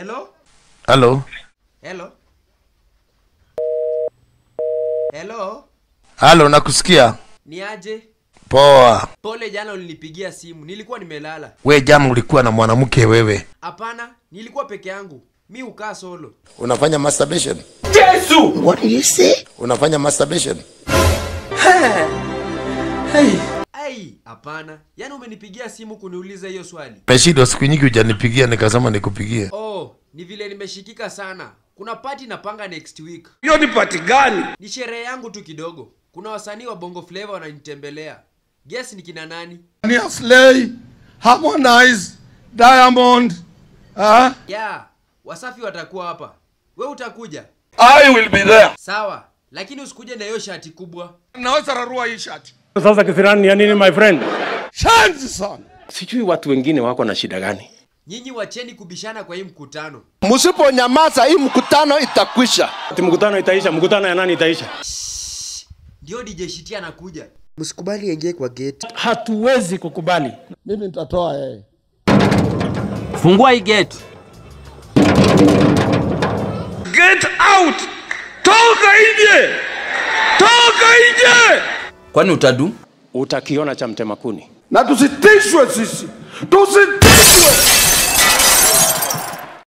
Hello? Halo, Hello? Hello? halo, nakusikia. Ni aje? Poa. Pole jana ulinipigia simu, nilikuwa nimelala. We jama ulikuwa na mwanamke wewe, Hapana, nilikuwa peke yangu. Mi ukaa solo. unafanya masturbation? What did you say? Unafanya masturbation? Ai, hapana. Yaani umenipigia simu kuniuliza hiyo swali. Meshido, siku nyingi hujanipigia nikasema nikupigie. Oh, ni vile nimeshikika sana. Kuna party napanga next week. hiyo ni pati gani Ni sherehe yangu tu kidogo. Kuna wasanii wa Bongo Flava wananitembelea. Guess ni kina nani? Nia Slay, Harmonize, Diamond, huh? Yeah, Wasafi watakuwa hapa. We utakuja? i will be there Sawa, lakini usikuje na hiyo shati kubwa. Naweza rarua hii shati. Sasa kisirani ya nini my friend? Shanzi sana. Sijui watu wengine wako na shida gani. Nyinyi wacheni kubishana kwa hii mkutano. Msiponyamaza hii mkutano itakwisha. Ati mkutano itaisha, mkutano ya nani itaisha? Ndio DJ Shiti anakuja. Msikubali aingie kwa gate. Hatuwezi kukubali. Mimi nitatoa yeye. Fungua hii gate. get out toka nje toka nje Kwani utadu? Utakiona cha mtema kuni. Na tusitishwe sisi. Tusitishwe.